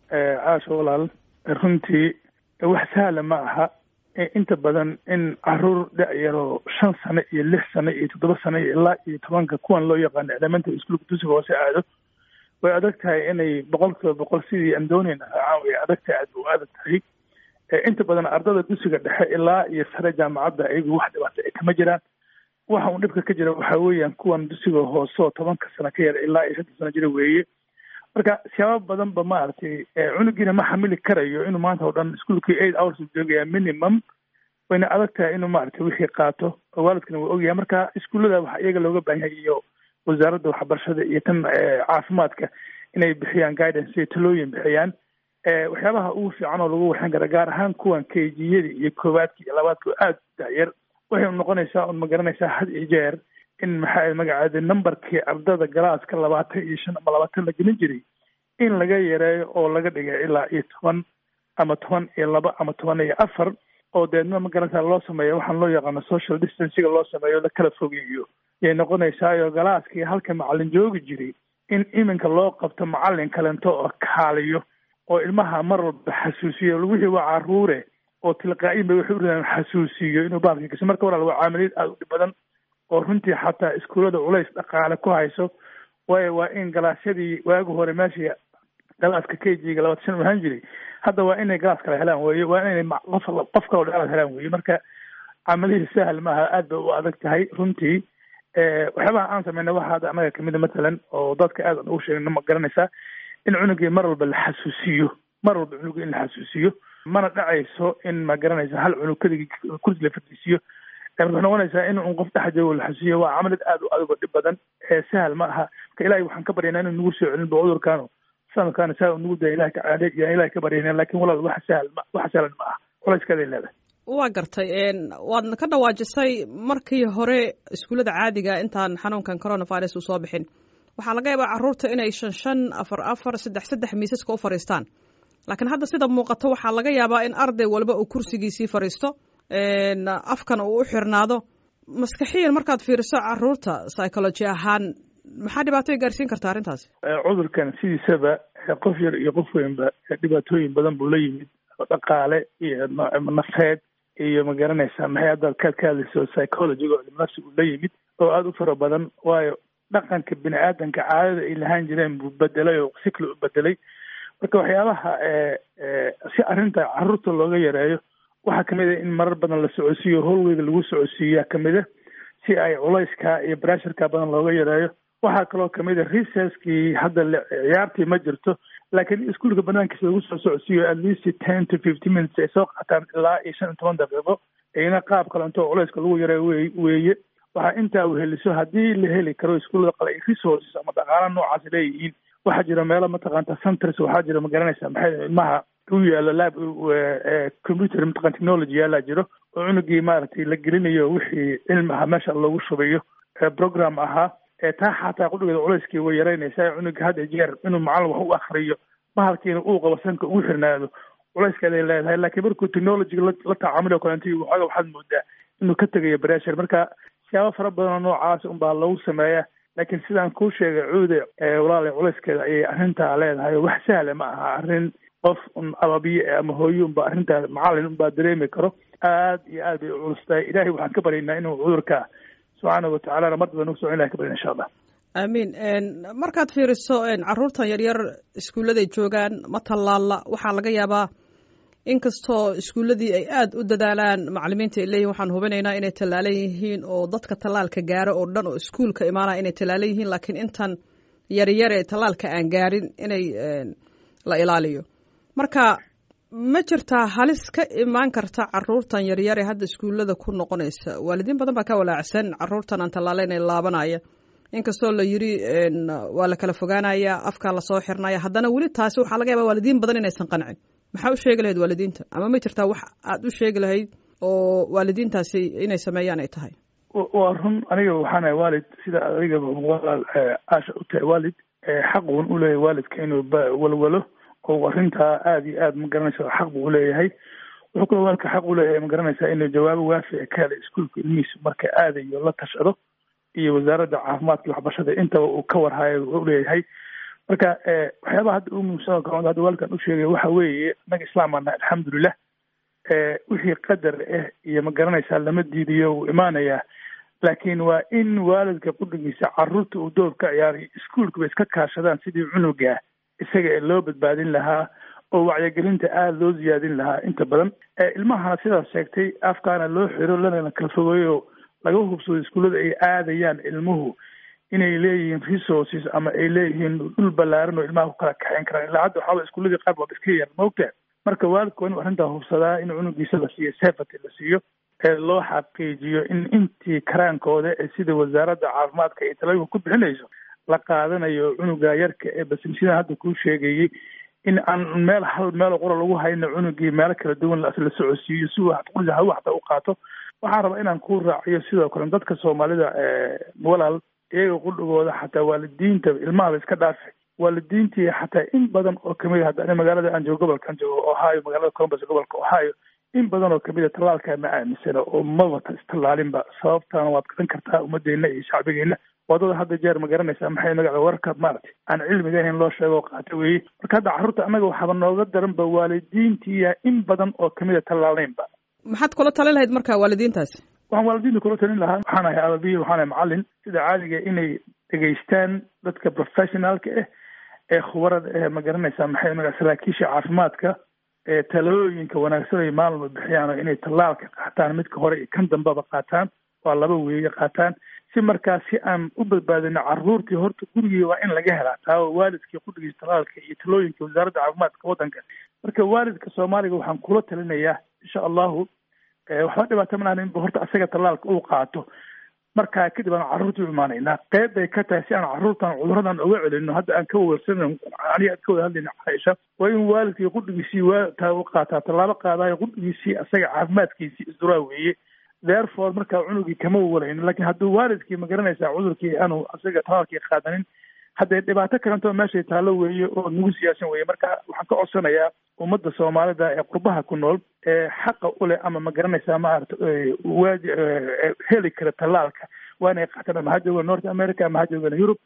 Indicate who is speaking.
Speaker 1: caasho walaal runtii wax sahla ma aha inta badan in caruur da-yaroo shan sano iyo lix sano iyo toddoba sano iyo ilaa iyo tobanka kuwan loo yaqaano elementary iskuolka dugsiga hoose aado way adag tahay inay boqol kiiba boqol sidii aan doonayna raacaan way adag tahay aad u adag tahay inta badan ardada dugsiga dhexe ilaa iyo sare jaamacadda iyagu wax dhibaato ay kama jiraan waxa uu dhibka ka jira waxa weeyaan kuwan dugsiga hoose oo tobanka sano ka yar ilaa iyo shanta sano jira weeye marka siyaabo badan ba maaragtay cunugiina ma xamili karayo inuu maanta oo dhan iskuolkii eight hours u joogaya minimum wayna adag tahay inuu maaragtay wixii qaato oo waalidkana waa ogyahay marka iskuullada waxa iyaga looga baahan yahay iyo wasaaradda waxbarashada iyo tan caafimaadka inay bixiyaan guidance iyo talooyin bixiyaan waxyaabaha ugu fiican oo lagu waxan kara gaar ahaan kuwan kejiyada iyo koowaadka iyo labaadka oo aada daayar waxay noqonaysaa un ma garanaysaa had iyo jeer in maxaa magacaada numberkii ardada galaaska labaatan iyo shan ama labaatan la gelin jiray in laga yareeyo oo laga dhigay ilaa iyo toban ama toban iyo laba ama toban iyo afar oo deedna ma garanaysaa loo sameeyo waxaan loo yaqaano social distancega loo sameeyo la kala fogeeyo yay noqonaysaayo galaaskii halka macalin joogi jiray in iminka loo qabto macalin kalento oo kaaliyo oo ilmaha mar walba xasuusiyo wixii waa caruure oo tilqaa-in bay waxay uridaan xasuusiyo inuu baalka gaso marka walaal waa caamiliyad aada u dhib badan oo runtii xataa iskuullada culays dhaqaale ku hayso waayo waa in galaasyadii waagi hore meeshii galaaska k g ga labaatan shan u ahaan jiray hadda waa inay galaas kala helaan weye waa inay qof qof kaloo dheeraad helaan weye marka camalihii sahal maaha aad bay u adag tahay runtii waxyaabaha aan sameyna waxa hadda anaga kamida matalan oo dadka aad aan ugu sheegna ma garanaysaa in cunugii mar walba la xasuusiyo mar walba cunugii in la xasuusiyo mana dhacayso in ma garanaysa hal cunug keligii kursi la fadhiisiyo waxay noqonaysaa in un qof dhex joogo la xasuusiyo waa camalid aad u adag oo dhib badan sahal ma aha marka ilahay waxaan ka baryaynaa inuu nagu soo celin ba cudurkaano sanadkaana saa u nagu daya ilahay ka yaan ilahay ka baryayna lakin walaal wax sahal ma wax sahlan ma aha culayskaday leedahay
Speaker 2: waa gartay waadna ka dhawaajisay markii hore iskuullada caadiga intaan xanuunkan coronavirus uu soo bixin waxaa laga yaabaa carruurta inay shan shan afar afar saddex saddex miisaska u fadhiistaan laakiin hadda sida muuqato waxaa laga yaabaa in arday walba uu kursigiisii fadhiisto afkan uu u xirnaado maskaxiyan markaad fiiriso caruurta psychology ahaan maxaa dhibaatoy gaarsiin karta arrintaasi
Speaker 1: cudurkan sidiisaba qof yar iyo qof weynba dhibaatooyin badan buu la yimid dhaqaale iyo nafeed iyo ma garanaysaa maxay haddaad kaad ka hadlayso psychologiga oo nafsi uu la yimid oo aada u fara badan waayo dhaqanka bini aadanka caadada ay lahaan jireen buu bedelay oo si kale u bedelay marka waxyaabaha si arrinta carruurta looga yareeyo waxaa kamid a in marar badan la socodsiiyo howlweyga lagu socodsiiyaa kamid a si ay culayska iyo brasharka badan looga yareeyo waxaa kaloo kamid a recesskii hadda ciyaartii ma jirto laakiin iskuolka banaankiisa lagu soo socodsiiyo at least ten to fifty minutes ay soo qaataan ilaa iyo shan iyo toban daqiiqo iyna qaab kalento culayska lagu yareeyo we weeye waxaa intaa uheliso haddii la heli karo iskuullada qale ay resources ama dhaqaala noocaas leeyihiin waxaa jira meelo mataqaanta centers waxaa jira ma garanaysaa maxay ilmaha u yaalo lab computer mataqan technology yaalaa jiro oo cunugii maaragtay la gelinayo wixii cilmi aha meesha loogu shubayo program ahaa taa xataa qudhigeeda culayskii way yaraynaysaa cunuga had iyo jeer inuu macallin wax u akriyo bahalkiina uu qabo sanka ugu xirnaado culayskeeday leedahay laakiin markuu technologyga la tacaamulio kalenta waxooga waxaad moodaa inuu ka tegayo breshar marka siyaabo fara badan oo noocaas unbaa lagu sameeyaa laakiin sidaan kuu sheegay cuude walaala culayskeeda ayay arrintaa leedahay wax sahla ma aha arrin qof un ababiye ama hooyo unba arrintaa macallin unbaa dareemi karo aad iyo aad bay u culustahay ilaahay waxaan ka baryaynaa inuu cudurka subxaana watacalana mar daba nagu socon ilahay ka baryana insha allah
Speaker 2: aamiin markaad fiiriso carruurtan yaryar iskuulladay joogaan ma tallaalla waxaa laga yaabaa inkastoo iskuulladii ay aada u dadaalaan macalimiinta ay leeyihin waxaan hubinaynaa inay tallaalan yihiin oo dadka tallaalka gaaro oo dhan oo iskuulka imaanaya inay tallaalan yihiin laakiin intan yaryare tallaalka aan gaarin inay la ilaaliyo marka ma jirtaa halis ka imaan karta caruurtan yaryare hadda iskuullada ku noqonaysa waalidiin badan baa ka walaacsan caruurtan aan tallaalayn ee laabanaya inkastoo la yiri waa la kala fogaanaya afkaa lasoo xirnaya haddana weli taasi waxaa laga yaaba waalidiin badan inaysan qancin maxaa u sheegi lahayd waalidiinta ama ma jirtaa wax aad u sheegi lahayd oo waalidiintaasi inay sameeyaan ay tahay
Speaker 1: waa run aniga waxaanahay waalid sida adigaba walaal aasha u tahay waalid xaqun u leeyahay waalidka inuu walwalo oo arrintaa aada iyo aad ma garanaysa xaq buu uleeyahay wuxuu kaloo waalidka xaq uleeyahay ma garanaysaa inuu jawaabo waafica ka helay iskuolka ilmihiisu marka aadayo la tashado iyo wasaaradda caafimaadka iyo waxbarashada intaba uu ka warhayo uleeyahay marka waxyaabaha hadda u muhiimsan oo hadda waalkan u sheegay waxa weeye annaga islaamana alxamdulilah wixii qadar ah iyo ma garanaysaa lama diidiyo wuu imaanayaa laakiin waa in waalidka qudhigiisa caruurta uu door ka ciyaaray iskuolkaba iska kaashadaan sidii cunuga isaga ee loo badbaadin lahaa oo wacyigelinta aada loo ziyaadin lahaa inta badan ilmahana sidaas sheegtay afkaana loo xiro lana kala fogeeyo laga hubsado iskuullada ay aadayaan ilmuhu inay leeyihiin resources ama ay leeyihiin dhul ballaaran oo ilmaha ku kala kaxeyn karaan ilaa hadda waxaaba iskuulladii qaar baaba iska yar maogtaa marka waalidku waa inuu arrintaa hubsadaa in cunugiisa la siiyo safety la siiyo ee loo xaqiijiyo in intii karaankooda ee sida wasaaradda caafimaadka iyo talooyinka ku bixinayso la qaadanayo cunuga yarka ee basimsidan hadda kuu sheegayey in aan meel hal meel qura lagu hayno cunugii meelo kala duwan la socodsiiyo si qurida hawa xataa u qaato waxaan rabaa inaan ku raaciyo sidoo kale dadka soomaalida walaal iyaga qudhigooda xataa waalidiinta ilmahaba iska dhaafi waalidiintii xataa in badan oo kamid a hadda magaalada aan joogo gobolkaan joogo ohio magaalada columbus gobolka ohio in badan oo kamid a tallaalkaa ma aaminsana oo maba istallaalinba sababtaana waad garan kartaa ummadeenna iyo shacbigeena wadada hadda jeer ma garanaysaa maxay magaca wararka maaragtay aan cilmiga ahayn loo sheego qaata weeye marka hadda carruurta annaga waxaaba nooga daranba waalidiintiya in badan oo kamid a tallaalnaynba
Speaker 2: maxaad kula talin lahayd marka waalidiintaasi
Speaker 1: waxaan waalidiinta kula talin lahaa waxaan ahay ababiyi waxaan ahay macallin sida caadiga inay dhegaystaan dadka professionaalka ah ee khubarada eh ma garanaysaa maxay magaca saraakiisha caafimaadka ee talooyinka wanaagsan ay maalma bixiyaan oo inay tallaalka qaataan midka hore iyo kan dambeba qaataan waa laba weeye qaataan si markaas si aan u badbaadino carruurtii horta gurigii waa in laga helaa taa waalidkii qudhigiisa tallaalka iyo talooyinka wasaaradda caafimaadka waddanka marka waalidka soomaaliga waxaan kula talinayaa insha allahu waxba dhibaato malahan in horta asaga tallaalka uu qaato markaa kadib aan carruurta u imaanaynaa qeyb bay ka tahay si aan carruurtan cuduradan uga celino hadda aan ka wawersan aniga aad ka wada hadlayna caaisha waa in waalidkii qudhigiisii waa u qaataa tallaabo qaadayo qudhigiisii asaga caafimaadkiisii isduraa weeye therefore markaa cunugii kama walayno lakin hadduu waalidkii ma garanaysaa cudurkii aanu asaga tallaalkii qaadanin haddee dhibaato kalentoo meeshay taallo weeye oo nagu siyaasan weeye marka waxaan ka codsanayaa ummadda soomaalida ee qurbaha ku nool ee xaqa u leh ama ma garanaysaa maarata waadi heli kara tallaalka waa inay qaataan ama ha joogaan north america ama ha joogaan yurub